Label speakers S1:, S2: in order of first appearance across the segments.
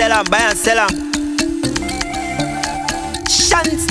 S1: sell am, buy and sell am. Shant.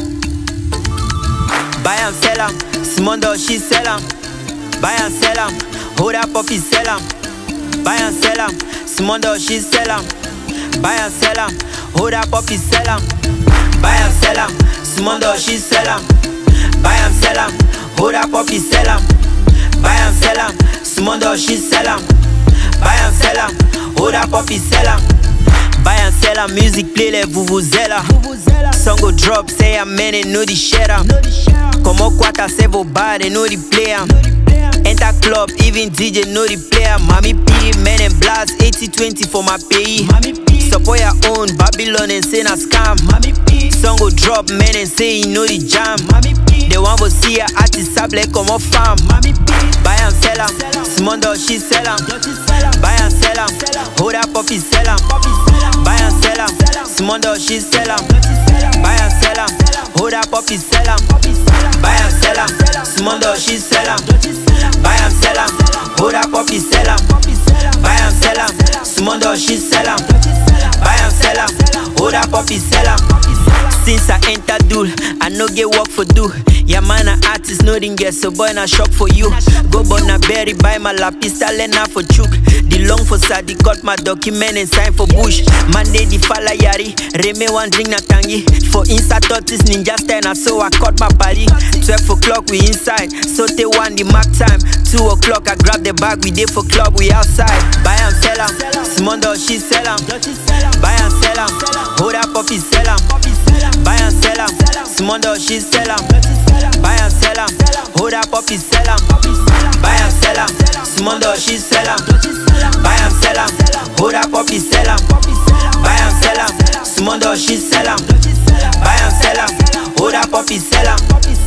S1: Buy and sell am, small dog she sell am. Buy and sell am, hold up puppy sell am. Buy and sell am, small dog she sell am. Buy and sell am, hold up puppy sell am. Buy and sell am, small dog she sell am. Buy and sell am, hold up puppy sell am. Buy and sell am, small dog she sell am. Buy and sell am, hold up puppy sell am. Buy and sell am, music play les vuvuzela. Song go drop, say amen and know the share am. Como quata say vos bar, they know the play am. Enter club, even DJ know the player. Mami P, men and blast, 80-20 for my pay. Support your own, Babylon and say na scam. Song go drop, men and say you know the jam. They want to see a artist sable comme a femme. Buy and sell am, small dog she sell am. Buy and sell am, hold up puppy sell am. Buy and sell am, small dog she sell am. Buy and sell am, hold up puppy sell am. Buy and sell am, small dog she sell am. Buy and sell am, hold up puppy sell am. Buy and sell am, small dog she sell am. Buy and sell am, hold up puppy sell am. Since I enter Dul, I no get work for do. Yeah man, a artist no didn't get so boy na shock for you. Go bona berry, buy my la pistol and na for chook. The long for Sadi got my document and sign for bush. Monday the fala yari, Reme one drink na tangi. For inside tortoise ninja stand so I cut my party. 12 o'clock we inside, so they one the mark time. 2 o'clock I grab the bag, we dey for club, we outside. Buy and sell am, small dog she sell am. Buy and sell am, hold up puppy sell am. Buy and sell am, small dog she sell am. Buy and sell am, hold up puppy sell am. Buy and sell am, small dog she sell am. Buy and sell am, hold up puppy sell am. Buy and sell am, small dog she sell am. Buy and sell am, hold up puppy sell am.